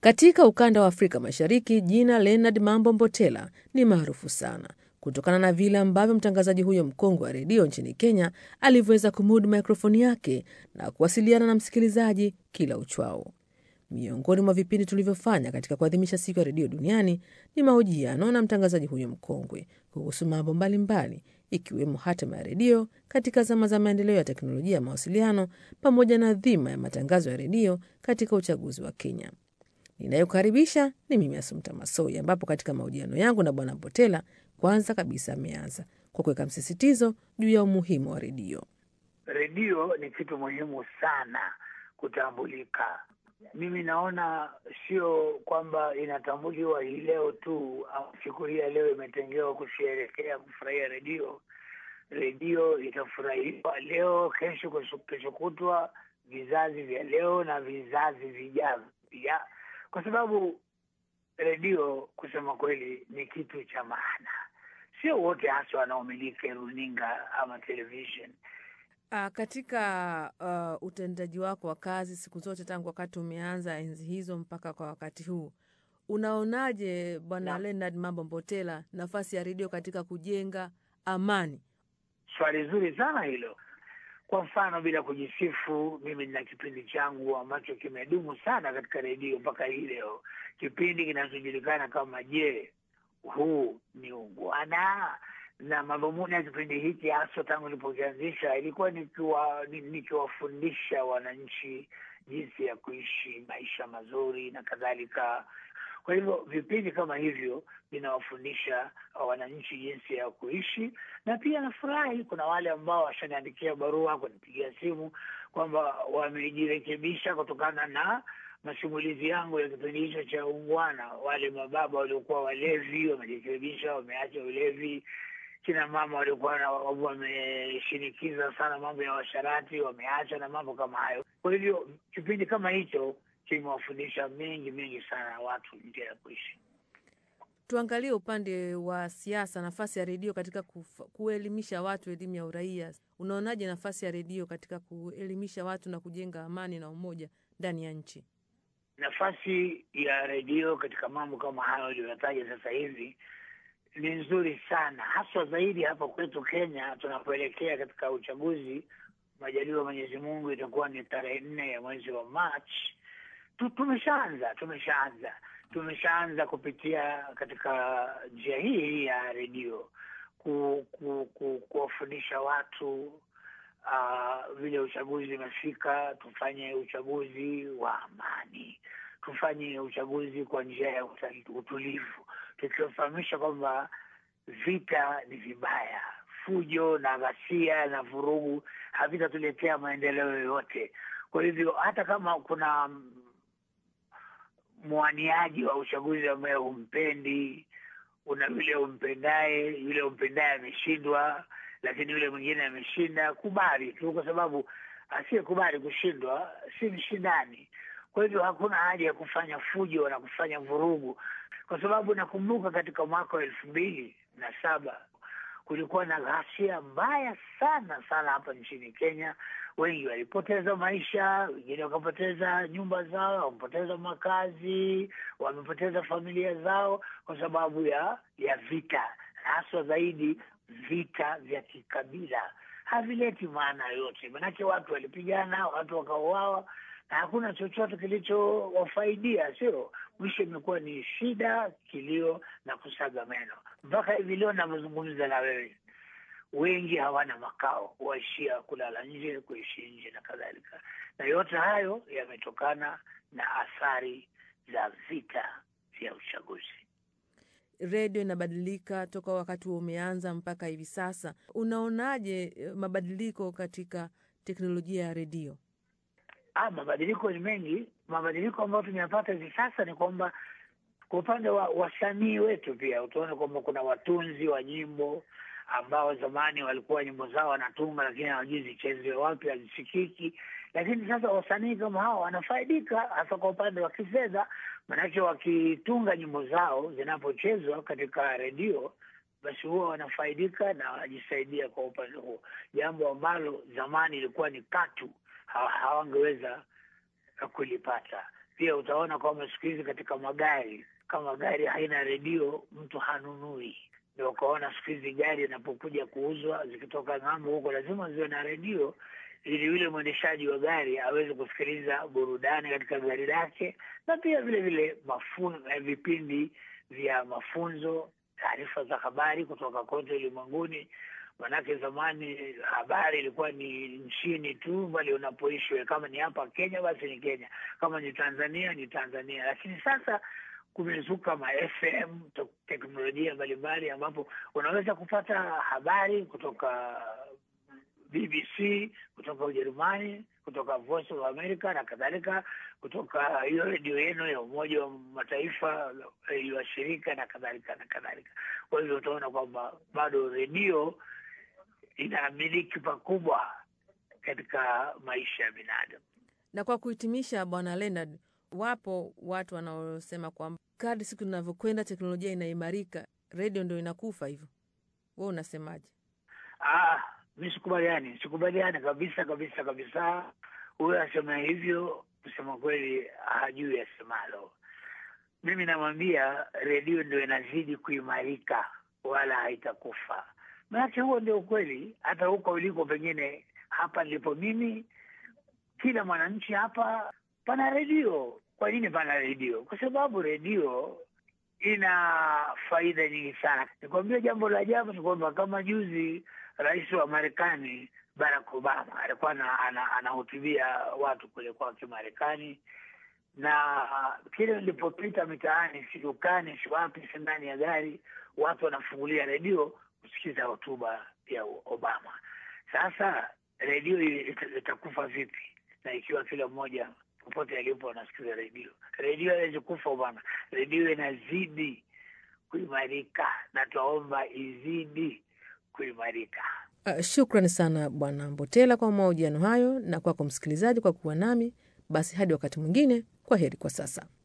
Katika ukanda wa Afrika Mashariki, jina Leonard Mambo Mbotela ni maarufu sana kutokana na vile ambavyo mtangazaji huyo mkongwe wa redio nchini Kenya alivyoweza kumudu mikrofoni yake na kuwasiliana na msikilizaji kila uchwao. Miongoni mwa vipindi tulivyofanya katika kuadhimisha siku ya redio duniani ni mahojiano na mtangazaji huyo mkongwe kuhusu mambo mbalimbali ikiwemo hatima ya redio katika zama za maendeleo ya teknolojia ya mawasiliano pamoja na dhima ya matangazo ya redio katika uchaguzi wa Kenya. Ninayokaribisha ni mimi Asumta Masoi, ambapo katika mahojiano yangu na Bwana Mbotela, kwanza kabisa ameanza kwa kuweka msisitizo juu ya umuhimu wa redio. Redio ni kitu muhimu sana kutambulika. Mimi naona sio kwamba inatambuliwa hii leo tu au siku hii ya leo imetengewa kusherekea kufurahia redio. Redio itafurahiwa leo, kesho, kesho kutwa, vizazi vya leo na vizazi vijavyo pia, kwa sababu redio kusema kweli ni kitu cha maana. Sio wote hasa wanaomiliki runinga ama television. Uh, katika uh, utendaji wako wa kazi siku zote tangu wakati umeanza enzi hizo mpaka kwa wakati huu, unaonaje Bwana Leonard Mambo Mbotela, nafasi ya redio katika kujenga amani? Swali zuri sana hilo. Kwa mfano, bila kujisifu, mimi nina kipindi changu ambacho kimedumu sana katika redio mpaka hii leo, kipindi kinachojulikana kama Je, huu ni ungwana? na madhumuni ya kipindi hiki haswa tangu nilipokianzisha ilikuwa nikiwa nikiwafundisha wananchi jinsi ya kuishi maisha mazuri na kadhalika. Kwa hivyo vipindi kama hivyo vinawafundisha wananchi jinsi ya kuishi, na pia nafurahi kuna wale ambao washaniandikia barua, kunipigia simu kwamba wamejirekebisha kutokana na masimulizi yangu ya kipindi hicho cha ungwana. Wale mababa waliokuwa walevi wamejirekebisha, wameacha ulevi kina mama walikuwa wameshinikiza sana mambo ya washarati wameacha na mambo kama hayo. Kwa hivyo kipindi kama hicho kimewafundisha mengi mengi sana watu njia ya kuishi. Tuangalie upande wa siasa, nafasi ya redio katika kufa, kuelimisha watu elimu ya uraia. Unaonaje nafasi ya redio katika kuelimisha watu na kujenga amani na umoja ndani ya nchi? Nafasi ya redio katika mambo kama hayo aliyoyataja sasa hivi ni nzuri sana haswa zaidi hapa kwetu Kenya tunapoelekea katika uchaguzi. Majaliwa Mwenyezi Mungu, itakuwa ni tarehe nne ya mwezi wa Machi. Tumeshaanza tumeshaanza tumeshaanza kupitia katika njia hii ya redio ku, ku, ku, kuwafundisha watu uh, vile uchaguzi umefika, tufanye uchaguzi wa amani, tufanye uchaguzi kwa njia ya utulivu tukiwafahamisha kwamba vita ni vibaya, fujo na ghasia na vurugu havitatuletea maendeleo yoyote. Kwa hivyo hata kama kuna mwaniaji wa uchaguzi ambaye humpendi, una yule umpendaye, yule umpendaye ameshindwa, lakini yule mwingine ameshinda, kubali tu, kwa sababu asiyekubali kushindwa si mshindani. Kwa hivyo hakuna haja ya kufanya fujo na kufanya vurugu kwa sababu nakumbuka katika mwaka wa elfu mbili na saba kulikuwa na ghasia mbaya sana sana hapa nchini Kenya. Wengi walipoteza maisha, wengine wakapoteza nyumba zao, wamepoteza makazi, wamepoteza familia zao kwa sababu ya ya vita, haswa zaidi vita vya kikabila. Havileti maana yoyote, manake watu walipigana, watu wakauawa na hakuna chochote kilichowafaidia, sio? Mwisho imekuwa ni shida, kilio na kusaga meno. Mpaka hivi leo navyozungumza na wewe, wengi hawana makao, waishia kulala nje, kuishi nje na kadhalika, na yote hayo yametokana na athari za vita vya uchaguzi. Redio inabadilika toka wakati huo umeanza mpaka hivi sasa. Unaonaje mabadiliko katika teknolojia ya redio? Ah, mabadiliko ni mengi. Mabadiliko ambayo tumeyapata hivi sasa ni kwamba kwa upande wa wasanii wetu pia utaona kwamba kuna watunzi wa nyimbo ambao zamani walikuwa nyimbo zao wanatunga, lakini hawajui zichezwe wapi, hazisikiki. Lakini sasa wasanii kama hao wanafaidika hasa kwa upande wa kifedha, manake wakitunga nyimbo zao zinapochezwa katika redio, basi huwa wanafaidika na wanajisaidia kwa upande huo, jambo ambalo zamani ilikuwa ni katu hawangeweza kulipata. Pia utaona kwamba siku hizi katika magari, kama gari haina redio mtu hanunui. Ndio ukaona siku hizi gari inapokuja kuuzwa zikitoka ng'ambo huko lazima ziwe na redio ili yule mwendeshaji wa gari aweze kusikiliza burudani katika gari lake, na pia vile vile mafun, eh, vipindi vya mafunzo, taarifa za habari kutoka kote ulimwenguni. Manake zamani habari ilikuwa ni nchini tu bali unapoishi wewe. Kama ni hapa Kenya, basi ni Kenya, kama ni Tanzania ni Tanzania. Lakini sasa kumezuka ma FM to- teknolojia mbalimbali, ambapo unaweza kupata habari kutoka BBC kutoka Ujerumani, kutoka Voice of America na kadhalika, kutoka hiyo redio yenu ya Umoja wa Mataifa eh, ya shirika na kadhalika na kadhalika. Kwa hivyo utaona kwamba bado redio inamiliki pakubwa katika maisha ya binadamu. Na kwa kuhitimisha, Bwana Leonard, wapo watu wanaosema kwamba kadri siku inavyokwenda teknolojia inaimarika, redio ndo inakufa hivyo. We unasemaje? Ah, mi sikubaliani, sikubaliani kabisa kabisa kabisa. Huyo asema hivyo, kusema kweli hajui asemalo. Mimi namwambia redio ndio inazidi kuimarika, wala haitakufa. Maanake huo ndio ukweli. Hata huko uliko, pengine hapa nilipo mimi, kila mwananchi hapa pana redio. Kwa nini pana redio? Kwa sababu redio ina faida nyingi sana. Nikwambia jambo la ajabu ni kwamba kama juzi rais wa Marekani Barack Obama alikuwa ana- ana- anahutubia watu kule kwake Marekani, na kile nilipopita mitaani, si dukani, si wapi, si ndani ya gari, watu wanafungulia redio kusikiza hotuba ya Obama. Sasa redio ita- itakufa vipi? Na ikiwa kila mmoja popote alipo anasikiza redio, redio haiwezi kufa bwana. Redio inazidi kuimarika na twaomba izidi kuimarika. Uh, shukrani sana Bwana Mbotela kwa mahojiano hayo na kwako msikilizaji kwa kuwa nami. Basi hadi wakati mwingine, kwa heri kwa sasa.